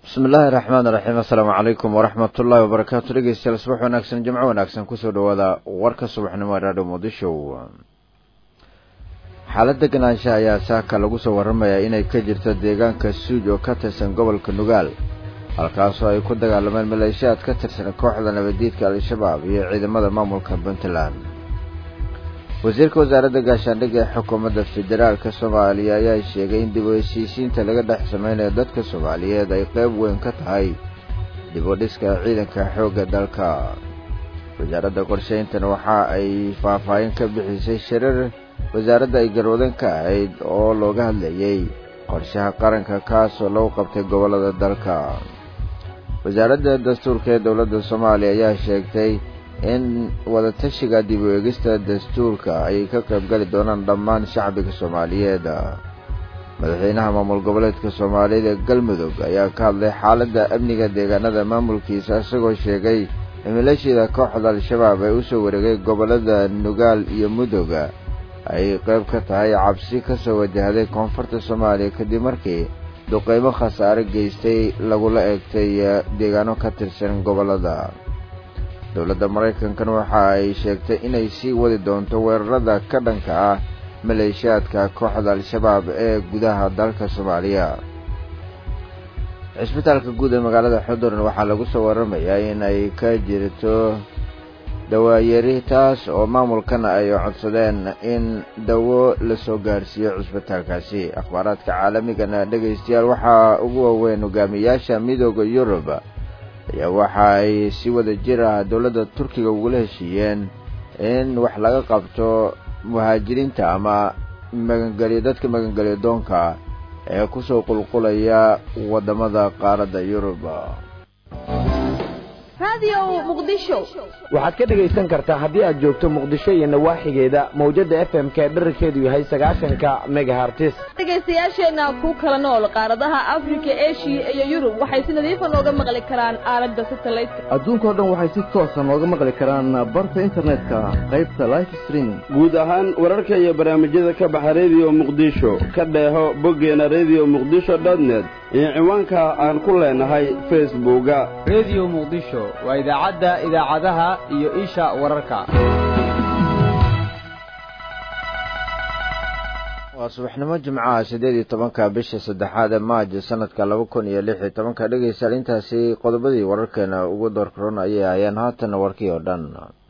bismi illaahi raxmaan iraxiim assalaamu calaykum waraxmat ullaahi wabarakaatu dhegeystayaal subax wanaagsan jimco wanaagsan kusoo dhawaada warka subaxnimo ee raadho muqdisho xaalad deganaansha ayaa saaka lagu soo warramayaa inay ka jirto deegaanka suuj oo ka tirsan gobolka nugaal halkaasoo ay ku dagaalameen maleeshiyaad ka tirsan kooxda nabadiidka al-shabaab iyo ciidamada maamulka puntland wasiirka wasaaradda gaashaandhigga ee xukuumadda federaalka soomaaliya ayaa sheegay in dib u heshiisiinta laga dhex samaynayo dadka soomaaliyeed ay qayb weyn ka tahay dib u dhiska ciidanka xoogga dalka wasaaradda qorshayntan waxa ay faahfaahin ka bixisay shirar wasaaradda ay garwadan ka ahayd oo looga hadlayey qorshaha qaranka kaasoo lagu qabtay gobollada dalka wasaaradda dastuurka ee dowladda soomaaliya ayaa sheegtay in wadatashiga dib u eegista dastuurka ay ka qayb gali doonaan dhammaan shacbiga soomaaliyeed madaxweynaha maamul goboleedka soomaaliyeed ee galmudug ayaa ka hadlay xaaladda amniga deegaanada maamulkiisa isagoo sheegay in maleeshiyada kooxda al-shabaab ee usoo wareegay gobollada nugaal iyo mudug ay qayb ka tahay cabsi kasoo wajahday koonfurta soomaaliya kadib markii duqeymo khasaare geystay lagula eegtay deegaano ka tirsan gobollada dowladda maraykankan waxa ay sheegtay inay sii wadi doonto weerarada ka dhanka ah maleeshiyaadka kooxda al-shabaab ee gudaha dalka soomaaliya cisbitaalka guud ee magaalada xuduran waxaa lagu soo warramayaa in ay ka jirto dawaayari taas oo maamulkana ay codsadeen in dawo lasoo gaarsiiyo cisbitaalkaasi akhbaaraadka caalamigana dhegaystayaal waxaa ugu waaweyn hogaamiyaasha midooda yurub ayaa waxa ay si wada jir ah dowladda turkiga ugula heshiiyeen in wax laga qabto muhaajiriinta ama magangelyo dadka magangelyo doonka ee kusoo qulqulaya waddamada qaaradda yurub waxaad ka dhegaysan kartaa haddii aad joogto muqdisho iyo nawaaxigeeda mawjadda f m ka dherarkeedu yahay sagaashanka megahartis dhegaystayaasheenna ku kala nool qaaradaha afrika eshiya iyo yurub waxay si nadiifa nooga maqli karaan aalada satelliteka adduunkao dhan waxay si toosa nooga maqli karaan barta internetka qaybta life streaming guud ahaan wararka iyo barnaamijyada ka baxa rediyo muqdisho ka dheeho boggeena rediyo muqdisho dotnet iyo ciwaanka aan ku leenahay facebooka rediyo muqdisho waa idaacadda idaacadaha iyo isha wararka waa subaxnimo jimcaha siddeed iyo tobanka bisha saddexaad ee maajo sanadka laba kun iyo lix iyo tobanka dhegaystayaal intaasi qodobadii wararkeena ugu doorkaroon ayay hayeen haatanna warkii oo dhan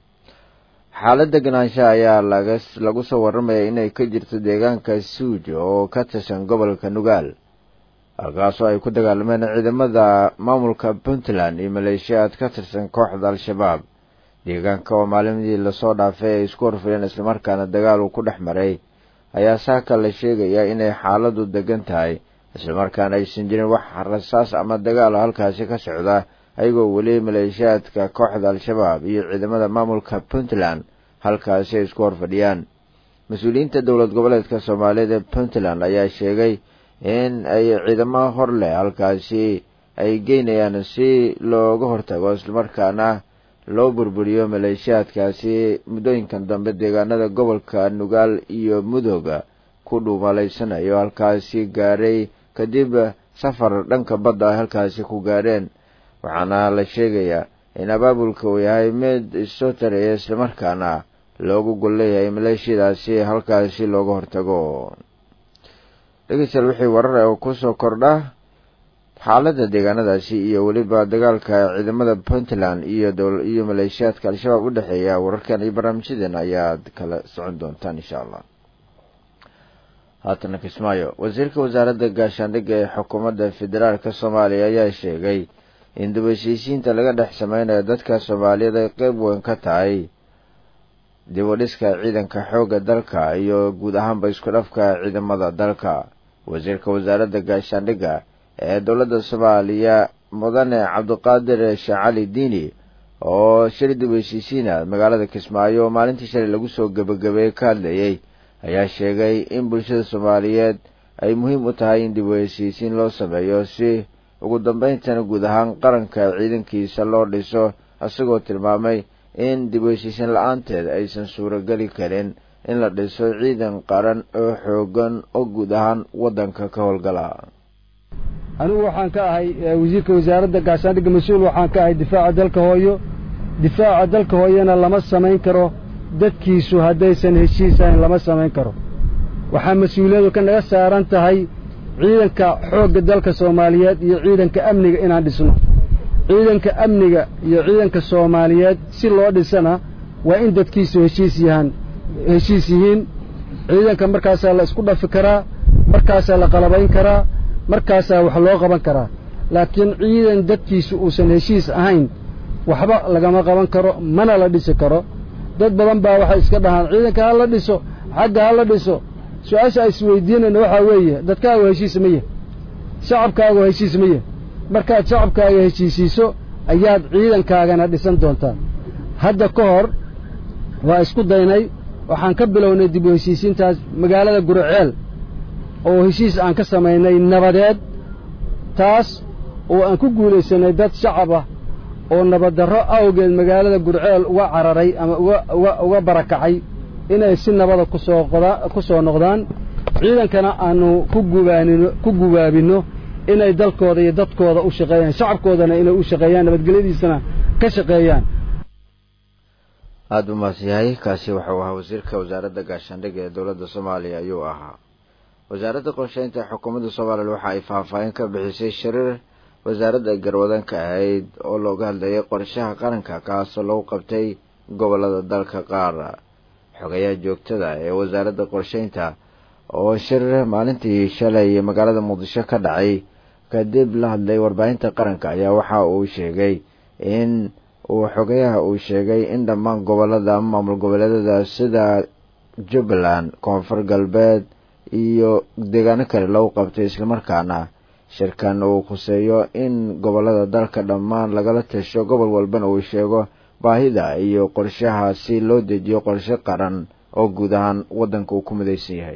xaalad deganaansha ayaa laga lagu soo warramaya inay ka jirto deegaanka suuj oo ka tirsan gobolka nugaal halkaasoo ay ku dagaalameen ciidamada maamulka puntland iyo maleeshiyaad ka tirsan kooxda al-shabaab deegaanka oo maalimdii lasoo dhaafay ay isku horfireen islamarkaana dagaal uu ku dhex maray ayaa saaka la sheegayaa inay xaaladu degan tahay islamarkaana aysan jirin wax rasaas ama dagaal halkaasi ka socda ayagoo weli maleeshiyaadka kooxda al-shabaab iyo ciidamada maamulka puntland halkaasi ay isku horfadhiyaan mas-uuliyiinta dowlad goboleedka soomaaliyeed ee puntland ayaa sheegay in ay ciidamo hor leh halkaasi ay geynayaan si looga hortago islamarkaana loo burburiyo maleeshiyaadkaasi muddooyinkan dambe deegaanada gobolka nugaal iyo mudooga ku dhuumalaysanayo halkaasi gaaray kadib safar dhanka badda ay halkaasi ku gaadheen waxaana la sheegayaa in abaabulka uu yahay mid isoo taraya islamarkaana loogu gol leeyahay maleeshiyadaasi halkaasi looga hortago dhegeystayaal wixii warar oo kusoo kordha xaaladda deegaanadaasi iyo weliba dagaalka ciidamada puntland iyo iyo maleeshiyaadka al-shabaab u dhexeeya wararkan iyo barnaamijyadeena ayaad kala socon doontaan insha allah haatana kismaayo wasiirka wasaaradda gaashaandhigga ee xukuumadda federaalka soomaaliya ayaa sheegay in dib heshiisiinta laga dhex sameynayo dadka soomaaliyeed ay qeyb weyn ka tahay dib u dhiska ciidanka xoogga dalka iyo guud ahaanba isku dhafka ciidamada dalka wasiirka wasaaradda gaashaandhigga ee dowladda soomaaliya mudane cabdiqaadir shacali diini oo shir dib heshiisiina magaalada kismaayo oo maalintii shalay lagu soo gebagabeeyey ka hadlayey ayaa sheegay in bulshada soomaaliyeed ay muhiim u tahay in dib u heshiisiin loo sameeyo si ugu dambayntana guud ahaan qaranka ciidankiisa loo dhiso isagoo tilmaamay in dib u heshiisiin la-aanteed aysan suurogeli karin in la dhiso ciidan qaran oo xoogan oo guud ahaan waddanka ka howlgala anigu waxaan ka ahay wasiirka wasaaradda gaashaandhigga mas-uul waxaan ka ahay difaaca dalka hooyo difaaca dalka hooyana lama samayn karo dadkiisu haddaysan heshiis ahayn lama samayn karo waxaa mas-uuliyadu ka naga saaran tahay ciidanka xoogga dalka soomaaliyeed iyo ciidanka amniga inaan dhisno ciidanka amniga iyo ciidanka soomaaliyeed si loo dhisana waa in dadkiisu heshiis yahaan heshiis yihiin ciidanka markaasaa la isku dhafi karaa markaasaa la qalabayn karaa markaasaa wax loo qaban karaa laakiin ciidan dadkiisu uusan heshiis ahayn waxba lagama qaban karo mana la dhisi karo dad badan baa waxay iska dhahaan ciidanka ha la dhiso xagga ha la dhiso su-aasha isweydiinayna waxaa weeye dadkaagu heshiis ma yah shacabkaagu heshiis ma yah markaad shacabkaaga heshiisiiso ayaad ciidankaagana dhisan doontaa hadda ka hor waa isku daynay waxaan ka bilownay dib u heshiisiintaas magaalada guriceel oo heshiis aan ka samaynay nabadeed taas oo aan ku guulaysanay dad shacab ah oo nabaddarro awgeed magaalada gurceel uga cararay ama uga uga uga barakacay inay si nabada kusoo qoda ku soo noqdaan ciidankana aanu ku gubaanino ku gubaabinno inay dalkooda iyo dadkooda u shaqeeyaan shacabkoodana inay u shaqeeyaan nabadgelyadiisana ka shaqeeyaan aada u maadsanyahay kaasi wuxuu ahaa wasiirka wasaaradda gaashaandhigga ee dowladda soomaaliya ayuu ahaa wasaaradda qorsheynta xukuumadda soomaaliya waxa ay faahfaahin ka bixisay shariir wasaaradda garwadanka ahayd oo looga hadlayay qorshaha qaranka kaasoo lagu qabtay gobollada dalka qaar xogayaha joogtada ee wasaaradda qorsheynta oo shir maalintii shalay magaalada muqdisho ka dhacay kadib la hadlay warbaahinta qaranka ayaa waxa uu sheegay in uu xogayaha uu sheegay in dhammaan gobollada maamul goboleedyada sida jubbaland koonfur galbeed iyo deegaano kale lagu qabtay islamarkaana shirkan uu khuseeyo in gobollada dalka dhammaan lagala tasho gobol walbana uu sheego baahida iyo qorshaha si loo dejiyo qorshe qaran oo guud ahaan waddanka uu ku midaysan yahay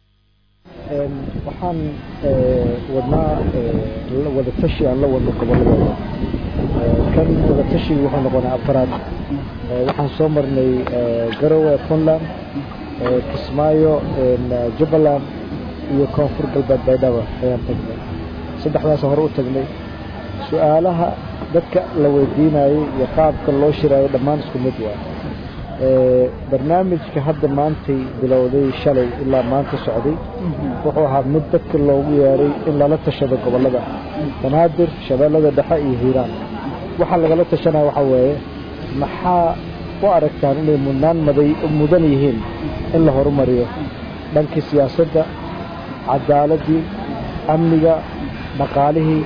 waxaan wadnaa wadatashi aan la wadno gobolladooda kan wadatashigu wuxuu noqonaa afaraad waxaan soo marnay garowe puntland kismaayo jubbaland iyo koonfur galbeed baydhabo ayaan tagnay saddexdaasa hore u tagnay su-aalaha dadka la weydiinayay iyo qaabka loo shiraayo dhammaan isku mid waa barnaamijka hadda maantay bilowday shalay ilaa maanta socday wuxuu ahaa mid dadka loogu yeeray in lala tashado gobollada banaadir shabeellada dhexe iyo hiiraan waxaa lagala tashanaya waxaa weeye maxaa u aragtaan inay mudnaan maday mudan yihiin in la horumariyo dhankii siyaasadda cadaaladii amniga dhaqaalihii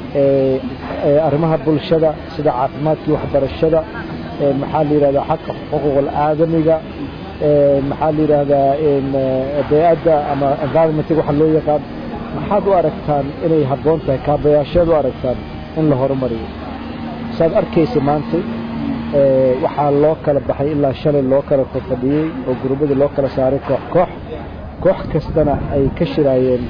arrimaha bulshada sida caafimaadkii waxbarashada maxaa la yidhahdaa xaqa xuquuqul aadamiga maxaa la yidhaahdaa bey-adda ama environmentiga waxa loo yaqaan maxaad u aragtaan inay habboon tahay kaabayaasheed u aragtaan in la horumariyo saad arkaysa maanta waxaa loo kala baxay ilaa shalay loo kala fadhiyey oo gurubyada loo kala saaray koox koox koox kastana ay ka shiraayeen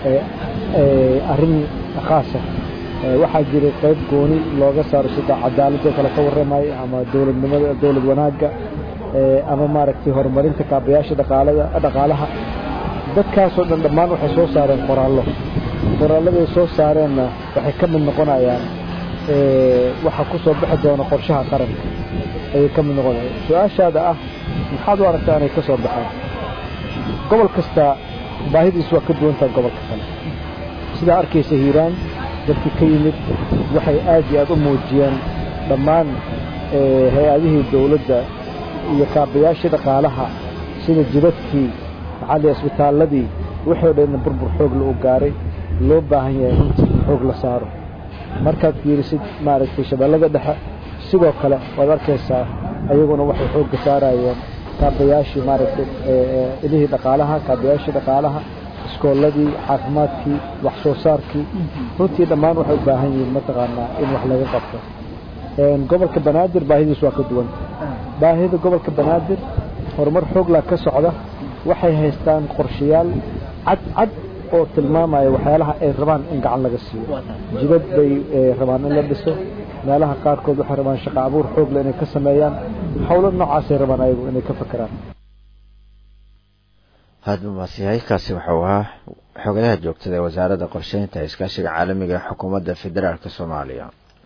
arrin khaasa waxaa jiray qayb gooni looga saaro sida cadaaladoo kale ka warramaya ama dowladnimada dowlad wanaagga ama maaragtay horumarinta kaabayaasha dhaqaalada dhaqaalaha dadkaasoo dhan dhammaan waxay soo saareen qoraallo qoraalladay soo saareenna waxay ka mid noqonayaan waxaa ku soo bixi doona qorshaha qaranka ayay ka mid noqonaya su-aashaada ah maxaad u aragtaa inay ka soo baxaan gobol kasta baahidiisu waa ka duwantaha gobolka kale sidaa arkaysa hiiraan dadkii ka yimid waxay aad iyo aad u muujiyeen dhammaan hay-adihii dowladda iyo kaabayaashii dhaqaalaha sida jidadkii maxaa lihi isbitaalladii wixii o dhanna burbur xoogla u gaaray loo baahan yahay runtii in xoog la saaro markaad fiirisid maaragtay shabeellada dhexe sidoo kale waad arkaysaa ayaguna waxay xoogga saarayeen kaabayaashii maaragtay ilihii dhaqaalaha kaabayaashii dhaqaalaha iskoolladii caafimaadkii wax soo saarkii runtii dhammaan waxay u baahan yihiin mataqaanaa in wax laga qabto gobolka banaadir baahidiis waa ka duwan baahida gobolka banaadir horumar xooglaa ka socda waxay haystaan qorshayaal cad cad oo tilmaamaya waxyaalaha ay rabaan in gacan laga siiyo jidad bay rabaan in la dhiso meelaha qaarkood waxay rabaan shaqo abuur xoogle inay ka sameeyaan howlo noocaasay rabaan ayagu inay ka fakeraan haadba maasiyahay kaasi waxau ahaa xogadaha joogtada ee wasaaradda qorsheynta iskaashiga caalamiga ee xukuumadda federaalk soomaaliya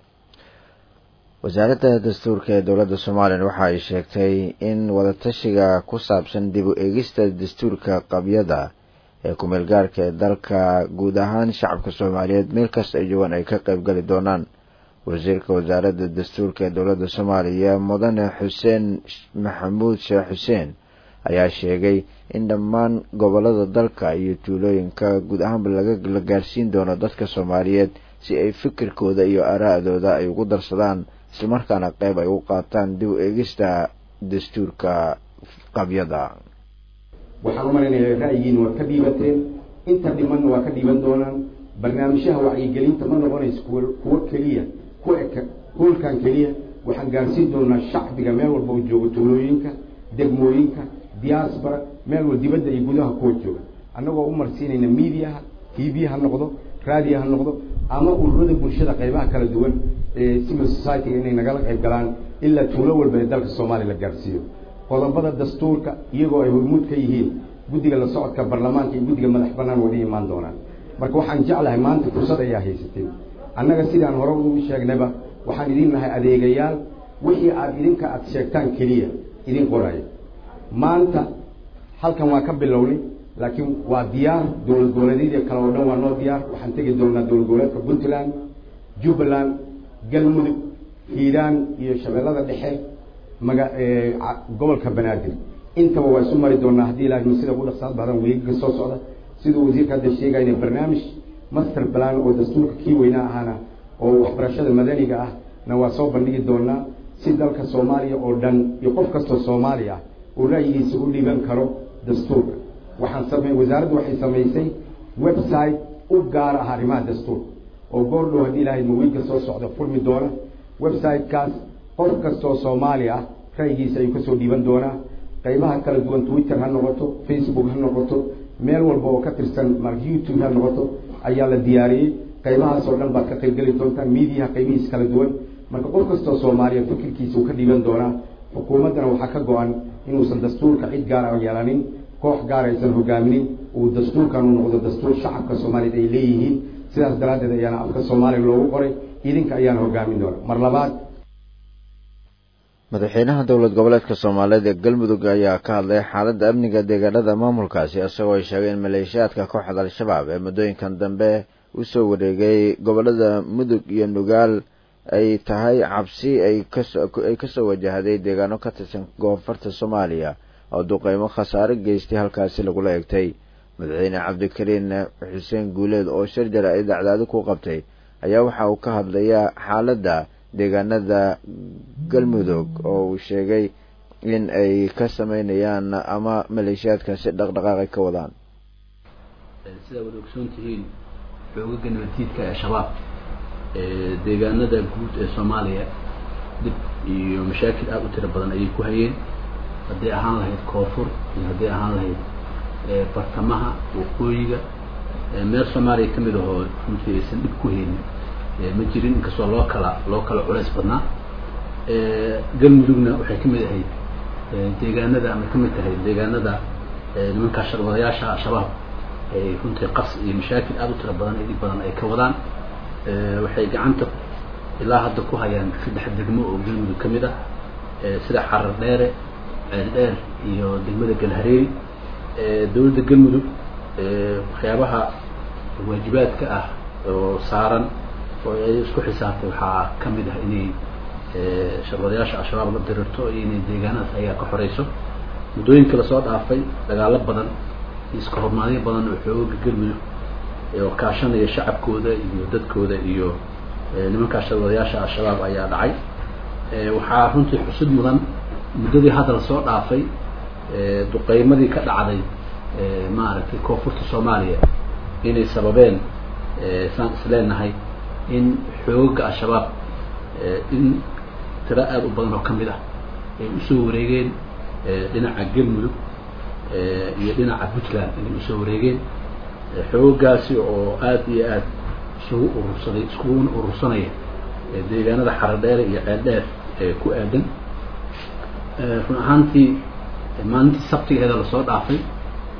wasaaradda dastuurka ee dowladda somalilan waxa ay sheegtay in wadatashiga ku saabsan dib u eegista dastuurka qabyada ee kumeel gaarka ee dalka guud ahaan shacabka soomaaliyeed meel kasta ay joogaan ay ka qayb gali doonaan wasiirka wasaaradda dastuurka ee dowladda soomaaliya mudane xuseen maxamuud sheekh xuseen ayaa sheegay in dhammaan gobolada dalka iyo tuulooyinka guud ahaanba la gaarsiin doono dadka soomaaliyeed si ay fikirkooda iyo araa'dooda ay ugu darsadaan islamarkaana qayb ay u qaataan dib u eegista dastuurka qabyada waxaan u malaynayaa ra'yigiina waad ka dhiibateen inta dhimanna waa ka dhiiban doonaan barnaamijyaha wacyigelinta ma noqonayso kuwa kuwo keliya ku eka hoolkan keliya waxaan gaarsiin doonaa shacbiga meel walba oo jooga tuulooyinka degmooyinka diaspora meel wal dibadda iyo gudaha kuwa jooga annagoo u marsiinayna mediaha tv ha noqdo raadiyo ha noqdo ama ururada bulshada qaybaha kala duwan ee civil society-ga inay nagala qayb galaan ilaa tuulo walba ee dalka soomaaliya la gaarsiiyo qodobada dastuurka iyagoo ay hormuud ka yihiin guddiga la socodka baarlamaanka iyo guddiga madax bannaan wada imaan doonaan marka waxaan jeclahay maanta fursad ayaa haysateen annaga sidaan hore u sheegnayba waxaan idin nahay adeegayaal wixii aad idinka aad sheegtaan keliya idin qoraya maanta halkan waa ka bilownay laakiin waa diyaar dowlad goboleedyadii kale oo dhan waa noo diyaar waxaan tegi doonaa dowlad goboleedka puntland jubbaland galmudug hiiraan iyo shabeellada dhexe maga gobolka banaadir intaba waa isu mari doonaa haddii ilaahay sida ugu dhaqsaad badan weegaga soo socda siduu wasiirka hadda sheegayna barnaamij master plan oo dastuurka kii weynaa ahaana oo waxbarashada madaniga ah na waa soo bandhigi doonaa si dalka soomaaliya oo dhan iyo qof kastoo soomaali ah uu ra'yigiisa u dhiiban karo dastuurka waxaan samey wasaaraddu waxay samaysay website u gaar ah arrimaha dastuurka oo goordhow haddii ilaahay mawiilka soo socda furmi doona website-kaas qof kastoo soomaali ah ra'yigiisa ayuu kasoo dhiiban doonaa qaybaha kala duwan twitter ha noqoto facebook ha noqoto meel walba oo ka tirsan mar youtube ha noqoto ayaa la diyaariyey qaybahaas oo dhan baad ka qaybgeli doontaan mediaha qaybihiis kala duwan marka qof kastoo soomaaliya fikirkiisa uu ka dhiiban doonaa xukuumaddana waxaa ka go-an inuusan dastuurka cid gaar a yeelanin koox gaar aysan hogaaminin uu dastuurkan u noqdo dastuur shacabka soomaaliyeed ay leeyihiin sidaas daraaddeed ayaana afka soomaaliya loogu qoray idinka ayaana hogaamin doona mar labaad madaxweynaha dowlad goboleedka soomaaliyeed ee galmudug ayaa ka hadlay xaaladda amniga deegaanada maamulkaasi isagoo ay sheegay in maleeshiyaadka kooxda al-shabaab ee muddooyinkan dambe usoo wareegay gobolada mudug iyo nugaal ay tahay cabsi ay kasoo wajahday deegaano ka tirsan koonfurta soomaaliya oo duqeymo khasaare geystay halkaasi lagula egtay madaxweyne cabdikariin xuseen guuleed oo shir jara ay dacdaadi ku qabtay ayaa waxa uu ka hadlayaa xaaladda deegaanada galmudug oo uu sheegay in ay ka sameynayaan ama maleeshiyaadkaasi dhaqdhaqaaqay ka wadaan sidaa wada ogsoon tihiin xoogaga nabaddiidka ee shabaab deegaanada guud ee soomaaliya dib iyo mashaakil aada u tiro badan ayay ku hayeen hadday ahaan lahayd koonfur iyo hadday ahaan lahayd bartamaha waqooyiga meel soomaaliya kamid ahoo runtii aysan dhib ku haynin ma jirin inkastoo loo kala loo kala culays badnaa galmudugna waxay kamid ahayd deegaanada ama kamid tahay deegaanada nimankaa sharwadayaasha al-shabaab ay runtii qas iyo mashaakil aada u tiro badan iyo dhib badan ay ka wadaan waxay gacanta ilaa hadda ku hayaan saddex degmo oo galmudug ka mid ah sida xarar dheere ceel dheer iyo degmada galhareeri dowladda galmudug waxyaabaha waajibaadka ah oo saaran oo ay isku xisaabtay waxaa ka mid ah inay sharwadayaasha al-shabaab la dirirto iyo inay deegaanadaas ayaa ka xoreyso muddooyinka lasoo dhaafay dagaalo badan iyo iska hormaadyo badan oo xooga galmudug oo kaashanaya shacabkooda iyo dadkooda iyo nimankaa sharwadayaasha al-shabaab ayaa dhacay waxaa runtii xusud mudan muddadii hadda lasoo dhaafay duqeymadii ka dhacday maaragtay koonfurta soomaaliya inay sababeen saan isleenahay in xooga al-shabaab in tiro aada u badan oo ka mid ah ay usoo wareegeen dhinaca galmudug iyo dhinaca puntland inay usoo wareegeen xoogaasi oo aada iyo aada isugu urursaday iskuguna urursanaya deegaanada xaradheere iyo ceeldheer ee ku aadan run ahaantii maalintii sabtigeeda lasoo dhaafay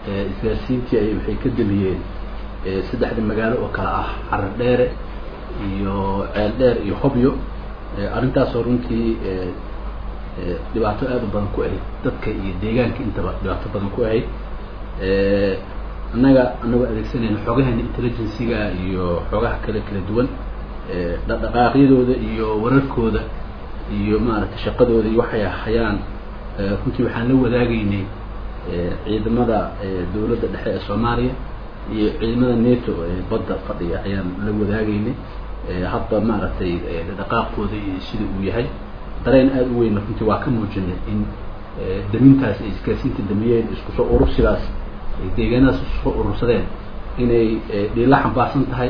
isgaarsiintii ay waxay ka damiyeen saddexda magaalo oo kale ah carar dheere iyo ceel dheer iyo hobyo arrintaasoo runtii dhibaato aada u badan ku ahayd dadka iyo deegaanka intaba dhibaato badan ku ahayd annaga anagoo adeegsanayna xoogaheena intelligencyga iyo xoogaha kale kala duwan dhaqdhaqaaqyadooda iyo wararkooda iyo maaragtay shaqadooda iyo waxay hayaan runtii waxaan la wadaagaynay ciidamada dowladda dhexe ee soomaaliya iyo ciidamada neto ee badda fadhiya ayaan la wadaagaynay hadba maaragtay dhaqaaqooda iyo sida uu yahay dareen aada u weyn runtii waa ka muujinay in damintaas ay isgaarsiinta damiyeen isku soo urursidaas deegaanadaas isku soo urursadeen inay dhiila xambaarsan tahay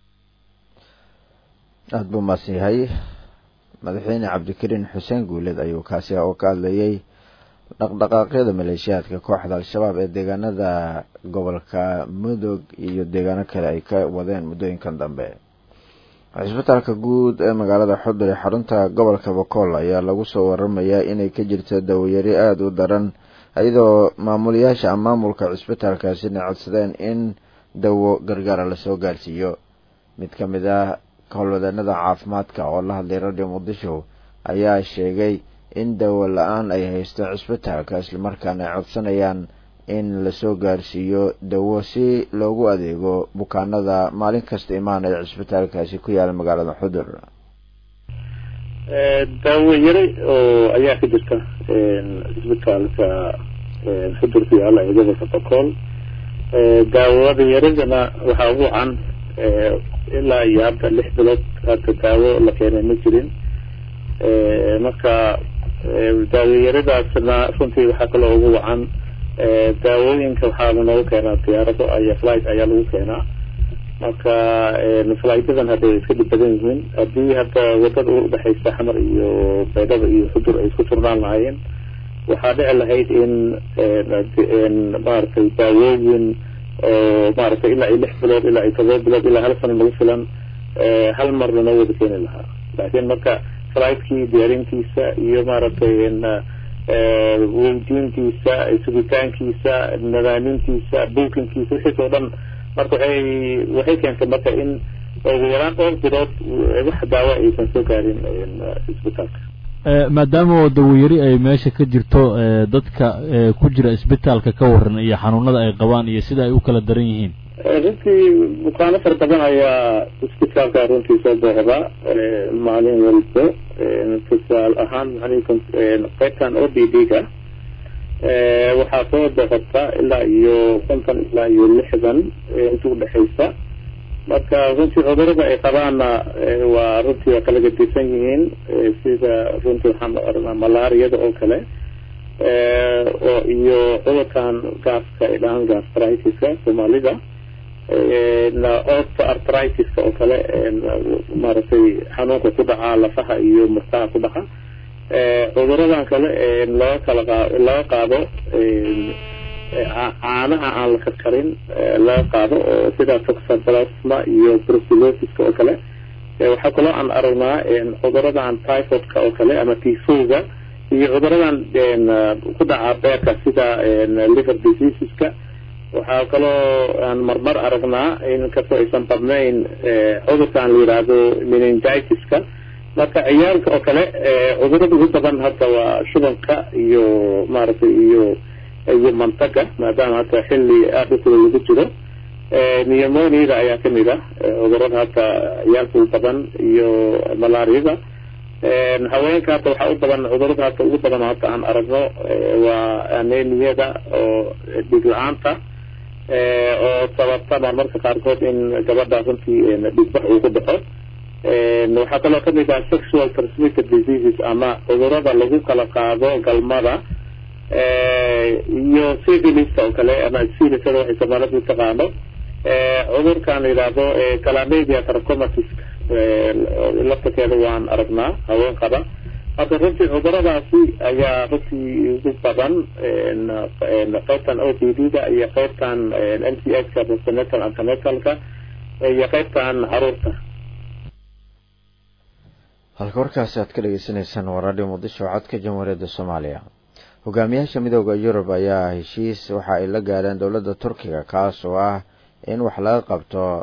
aada buu maadsan yahay madaxweyne cabdikariin xuseen guuleed ayuu kaasi oo ka hadlayay dhaqdhaqaaqyada maleeshiyaadka kooxda al-shabaab ee deegaanada gobolka mudug iyo deegaano kale ay ka wadeen muddooyinkan dambe cisbitaalka guud ee magaalada xudur ee xarunta gobolka bokool ayaa lagu soo waramayaa inay ka jirto dawayari aada u daran iyadoo maamulayaasha ama maamulka cisbitaalkaasina codsadeen in dawo gargaara lasoo gaarsiiyo mid ka mid ah howlwadeenada caafimaadka oo la hadlay radio muqdisho ayaa sheegay in dawo la-aan ay haysto cisbitaalka islamarkaana ay codsanayaan in lasoo gaarsiiyo dawo si loogu adeego bukaanada maalin kasta imaanaya cisbitaalkaasi ku yaala magaalada xudur daawo yare oo ayaa ka jirta cisbitaalka xudur ku yaala ee gobolka bokool daawada yaradana waxaa ugu can ilaa iyo hadda lix bilood hadda daawo la keenay ma jirin marka daawayaradaasna runtii waxaa kaloo ugu wacan daawooyinka waxaa noogu keenaa diyaarado aya flight ayaa lagu keenaa marka flightyadan hadda way iska dhib badan yihiin haddii hadda wadada u udhexeysa xamar iyo baydhaba iyo xudur ay isku turnaan lahaayeen waxaa dhici lahayd in maaragtay daawooyin oo maaragtay ilaa iyo lix bilood ilaa iyo todoba bilood ilaa hal sano nagu filan hal mar lanoo wada keeni lahaa laakiin marka fligtkii diyaarintiisa iyo maaragtay weydiintiisa sugitaankiisa nadaamintiisa buukinkiisa wixiis oo dhan marka waxay waxay keentay marka in ugu yaraan dhowr bilood wax daawo aysan soo gaarin isbitaalka maadaama oo dawayari ay meesha ka jirto dadka ku jira isbitaalka ka waran iyo xanuunada ay qabaan iyo sida ay u kala daran yihiin runtii bukaano fara badan ayaa isbitaalka runtii soo booqda maalin walbo tusaal ahaan qaybtan o d d ga waxaa soo booqata ilaa iyo konton ilaa iyo lixdan inta udhexeysa marka runtii cudurada ay qabaanna waa runtii waa kala gadisan yihiin sida runtii waxaan oranaa malaariyada oo kale oo iyo cudurkan gaaska ay dhahaan gastritiska soomaalida orto artritiska oo kale maaragtay xanuunka ku dhaca lafaha iyo murtaha ku dhaca cuduradan kale laga kala qa laga qaado caanaha aan la karkarin laga qaado oo sida toxoplasma iyo brucellosis-ka oo kale waxaa kaloo aan aragnaa cuduradan typhoidka oo kale ama tifoga iyo cuduradan ku dhaca beerka sida liver diseaseska waxaa kaloo aan marmar aragnaa in kastoo aysan badnayn cudurkan la yidhaahdo meningitiska marka ciyaalka oo kale cudurada ugu badan hadda waa shubanka iyo maaragtay iyo iyo mantaga maadaama hadda xilli aada u kula lagu jiro pneumoniada ayaa kamid ah cudurada hadda ciyaalka ugu badan iyo malaariyada haweenka hadda waxaa u badan cudurada hadda ugu badan hadda aan aragno waa anemiyada oo dhig la-aanta oo sababta marmarka qaarkood in gabadha runtii dhigbax uu ku dhaco waxaa kaloo kamid ah sexual transmitted diseases ama cudurada lagu kala qaado galmada iyo civilista oo kale ama civilisada waxay soomaalida taqaano cudurkan la yidhaahdo calamedia trachomatis laftakeeda waan aragnaa haween qaba marka runtii cuduradaasi ayaa runtii ugu badan qaybtan o d d da iyo qaybtan m c h ka postnatal antenatalka iyo qaybtan caruurta halka warkaasi aad ka dhegeysaneysaan waa radio muqdisho codka jamhuuriyadda soomaaliya hogaamiyaasha midooda yurub ayaa heshiis waxa ay la gaareen dowladda turkiga kaas oo ah in wax laga qabto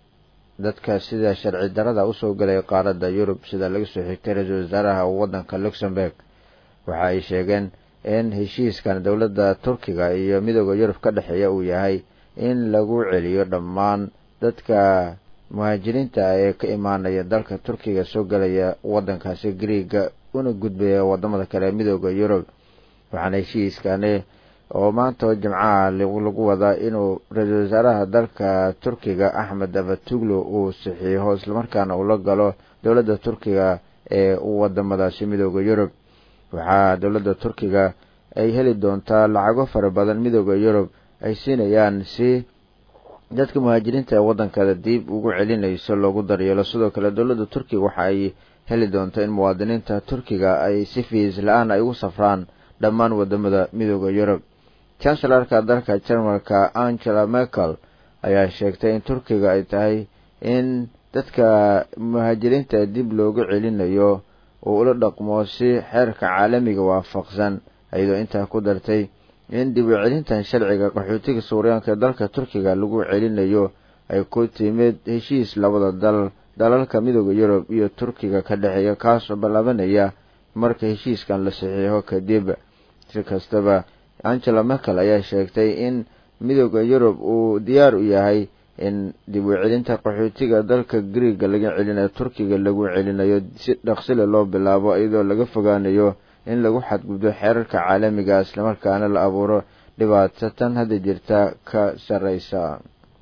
dadka sida sharci darada usoo gelay qaaradda yurub sida laga soo xigtay ra-iisul wasaaraha waddanka luxemburg waxa ay sheegeen in heshiiskan dowladda turkiga iyo midooda yurub ka dhexeeya uu yahay in lagu celiyo dhammaan dadka muhaajiriinta ee ka imaanaya dalka turkiga soo gelaya waddankaasi griiga una gudbaya wadamada kale ee midooda yurub waxaana heshiiskani oo maanta jimcaha lagu wadaa inuu ra-iisul wasaaraha dalka turkiga axmed davatuglu uu saxiixo islamarkaana uu la galo dowladda turkiga ee wadamadaasi midooda yurub waxaa dowladda turkiga ay heli doontaa lacago fara badan midooda yurub ay siinayaan si dadka muhaajiriinta ee waddankada dib ugu celinayso loogu daryeelo sidoo kale dowladda turkiga waxa ay heli doonta in muwaadiniinta turkiga ay si fiis la-aan ay ugu safraan dhammaan wadamada midooda yurub chancelarka dalka jarmalka angela merkel ayaa sheegtay in turkiga ay tahay in dadka muhaajiriinta dib loogu celinayo uu ula dhaqmo si xeerka caalamiga waafaqsan iyadoo intaa ku dartay in dib u celintan sharciga qaxootiga suuriyaanka ee dalka turkiga lagu celinayo ay ku timid heshiis labada dal dalalka midooda yurub iyo turkiga ka dhexeeya kaasoo ballaabanaya marka heshiiskan la saxiixo kadib si kastaba angela merkel ayaa sheegtay in midooda yurub uu diyaar u yahay in dib u celinta qaxootiga dalka griiga laga celinayo turkiga lagu celinayo si dhaqsile loo bilaabo iyadoo laga fogaanayo in lagu xadgudbo xeerarka caalamiga islamarkaana la abuuro dhibaato tan hadda jirta ka sarreysa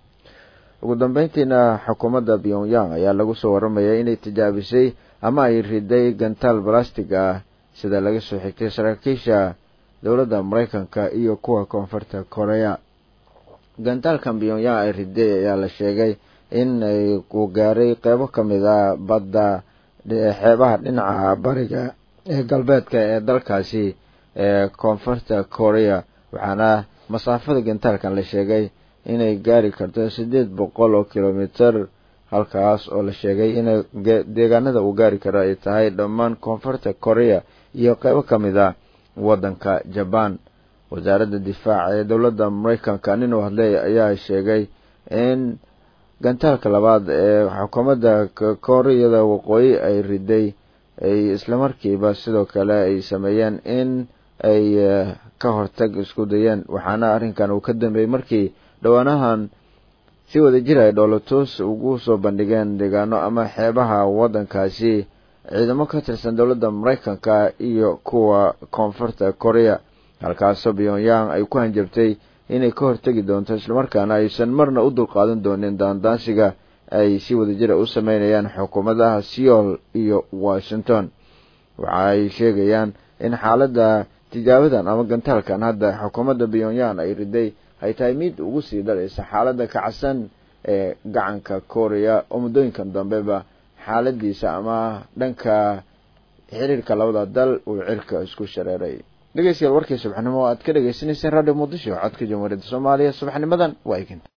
ugu dambeyntiina xukuumadda pyongyang ayaa lagu soo warramaya inay tijaabisay ama ay riday gantaal balastig ah sida laga soo xigtay saraakiisha dowladda maraykanka iyo kuwa koonfurta korea gantaalkan pyongyang ay riday ayaa la sheegay in uu gaaray qeybo ka mid a badda xeebaha dhinaca bariga ee galbeedka ee dalkaasi ee koonfurta korea waxaana masaafada gantaalkan la sheegay inay gaari karto siddeed boqol oo kilomitir halkaas oo la sheegay inay deegaanada uu gaari karo ay tahay dhammaan koonfurta korea iyo qeybo ka mid a waddanka jaban wasaaradda difaaca ee dowladda maraykanka nin uu hadley ayaa sheegay in gantaalka labaad ee xukuumadda kooreyada waqooyi ay riday ay islamarkiiba sidoo kale ay sameeyeen in ay ka hortag isku dayeen waxaana arrinkan uu ka dambeeyey markii dhowaanahan si wada jir ay dhoolotus ugu soo bandhigeen deegaano ama xeebaha waddankaasi ciidamo ka tirsan dowladda maraykanka iyo kuwa koonfurta korea halkaasoo pyongyang ay ku hanjabtay inay ka hortegi doonto islamarkaana aysan marna u dulqaadan doonin daandaansiga ay si wada jira u sameynayaan xukuumadaha seoul iyo washington waxa ay sheegayaan in xaaladda tijaabadan ama gantaalkan hadda xukuumadda pyongyang ay riday ay tahay mid ugu sii dhalaysa xaaladda kacsan ee gacanka korea oo muddooyinkan dambeba xaaladiisa ama dhanka xiriirka labada dal uu cirka isku shareeray dhegeystayaal warkii subaxnimo aad ka dhegeysaneyseen radio muqdisho codka jamhuuriyadda soomaaliya subaxnimadan waa igin